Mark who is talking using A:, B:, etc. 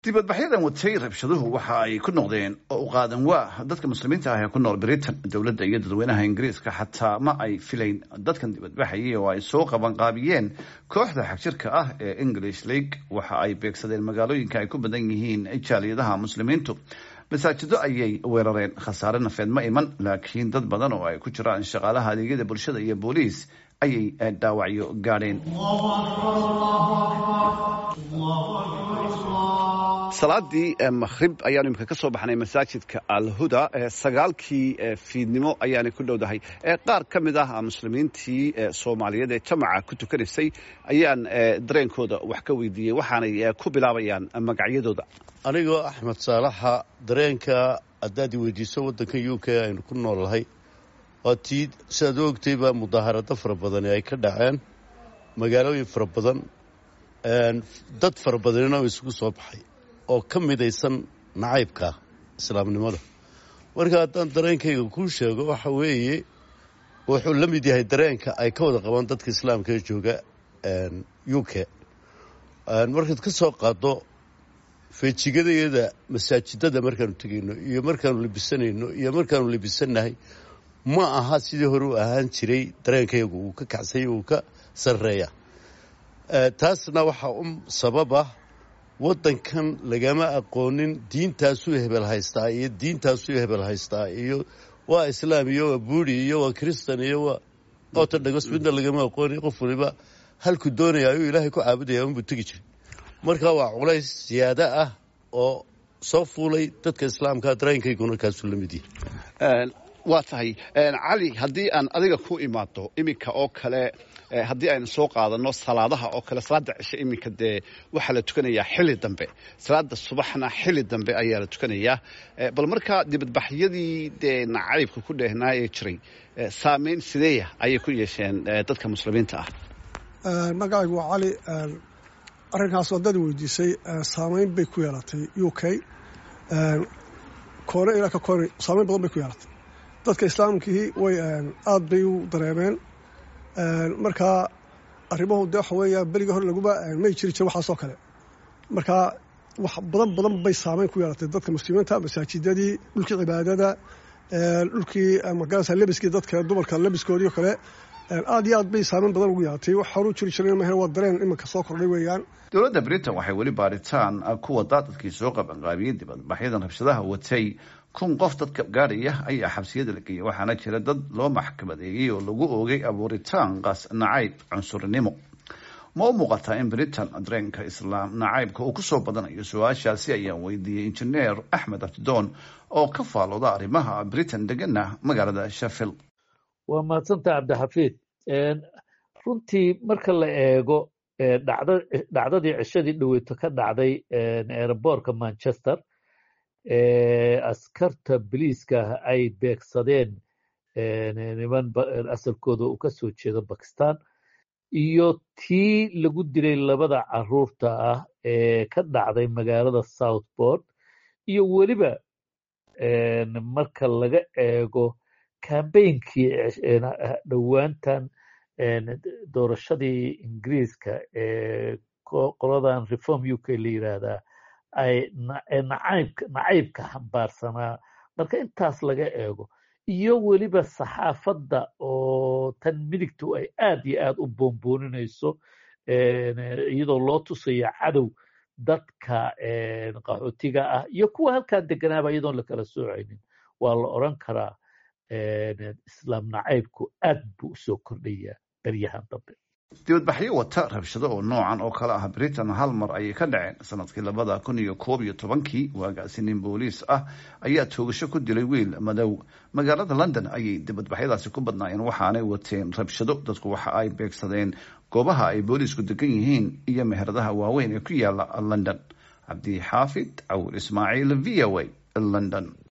A: dibadbaxyadan watay rabshaduhu waxa ay ku noqdeen oo u qaadan waa dadka muslimiinta ah ee ku nool britain dowladda iyo dadweynaha ingiriiska xataa ma ay filayn dadkan dibadbaxayay oo ay soo qabanqaabiyeen kooxda xagjirka ah ee english league waxa ay beegsadeen magaalooyinka ay ku badan yihiin jaaliyadaha muslimiintu masaajido ayay weerareen khasaare nafeed ma iman laakiin dad badan oo ay ku jiraan shaqaalaha adeegyada bulshada iyo booliis ayay dhaawacyo gaadheen salaadii makhrib ayaanu imika ka soo baxnay masaajidka alhuda sagaalkii fiidnimo ayaanay ku dhowdahay qaar ka mid ah muslimiintii soomaaliyeed ee jamaca ku tukanaysay ayaan dareenkooda wax ka weydiiyey waxaanay ku bilaabayaan magacyadooda
B: anigoo axmed saalaxa dareenka haddaad i weydiiso waddanka u k aynu ku noolnahay waa tii siaad u ogtayba mudaaharado fara badani ay ka dhaceen magaalooyin fara badan dad fara badanina oo isugu soo baxay oo ka midaysan nacaybka islaamnimada marka haddaan dareenkayga kuu sheego waxa weeye wuxuu la mid yahay dareenka ay ka wada qabaan dadka islaamka ee jooga u k markaad ka soo qaado feejigadayada masaajidada markaanu tegayno iyo markaanu labisanayno iyo markaanu labisannahay ma aha sidii hore u ahaan jiray dareenkaygu uu ka kacsay uu ka sarreeya taasna waxaa u sababa waddankan lagama aqoonin diintaasuu hebel haystaa iyo diintaasuu hebel haystaa iyo waa islaam iyo waa buuri iyo waa kristan iyo waa ortodogos midna lagama aqoonin qof waliba halku doonaya ayuu ilaahay ku caabudaya unbuu tegi jiray marka waa culays siyaado ah oo soo fuulay dadka islaamka dareenkayguna kaasuu la mid yahay
A: waa tahay cali haddii aan adiga ku imaado iminka oo kale haddii aynu soo qaadano salaadaha oo kale salaada cishe iminka dee waxaa la tukanayaa xili dambe salaada subaxna xili dambe ayaa la tukanayaa bal markaa dibadbaxyadii dee nacaybka ku dheehnaa ee jiray saameyn sideeya ayay ku yeesheen dadka muslimiinta ah
C: magacaygu waa cali arrinkaas waddada weydiisay saameyn bay ku yeelatay u k koone ilaa ka koone saameyn badan bay ku yeelatay dadka islaamkii way aada bay u dareemeen markaa arrimahu de waxa weeya beriga hore laguma may jiri jire waxaasoo kale markaa wax badan badan bay saameyn ku yeelatay dadka muslimiinta masaajidadii dhulkii cibaadada dhulkii magarasa lebiskii dadka dumarka lebiskoodii o kale aad iyo aad bay saameyn badan ugu yeelatay wax horu jiri jiray mahe waa dareen iminka soo kordhay weeyaan
A: dowladda britain waxay weli baaritaan ku wadaa dadkii soo qabanqaabiyey dibadbaxyadan rabshadaha watay kun qof dadka gaadhaya ayaa xabsiyada la geeyay waxaana jira dad loo maxkamadeeyey oo lagu oogay abuuritaan qaas nacayb cunsurinimo ma u muuqataa in britain dareenka islaam nacaybka uu kusoo badanayo su-aashaasi ayaan weydiiyey injineer axmed abdidoon oo ka faalooda arrimaha britain degana magaalada sheffield
D: waa mahadsanta cabdixafiid runtii marka la eego dhacdadii cishadii dhaweyto ka dhacday eeraboorka manchester askarta biliiska ay beegsadeen niman asalkooda uu ka soo jeedo bakistan iyo tii lagu dilay labada caruurta ah ee ka dhacday magaalada southport iyo weliba marka laga eego kambeynkii dhowaantan doorashadii ingiriiska ee qoladan reform u k la yiraahdaa ay nacaybka xambaarsanaa marka intaas laga eego iyo weliba saxaafadda oo tan midigtu ay aad iyo aad u boonbooninayso iyadoo loo tusayo cadow dadka qaxootiga ah iyo kuwa halkan deganaaba iyadoon lakala soocaynin waa la odran karaa islaam nacaybku aad buu usoo kordhayaa beryahan dambe
A: dibadbaxyo wata rabshado oo noocan oo kale ah britain hal mar ayay ka dhaceen sanadkii labada kun iyo koob iyo tobankii waagaasi nin booliis ah ayaa toogasho ku dilay wiil madow magaalada london ayay dibadbaxyadaasi ku badnaayeen waxaanay wateen rabshado dadku waxa ay beegsadeen goobaha ay booliisku degan yihiin iyo meheradaha waaweyn ee ku yaala london cabdi xaafid cawur ismaaciil v o a london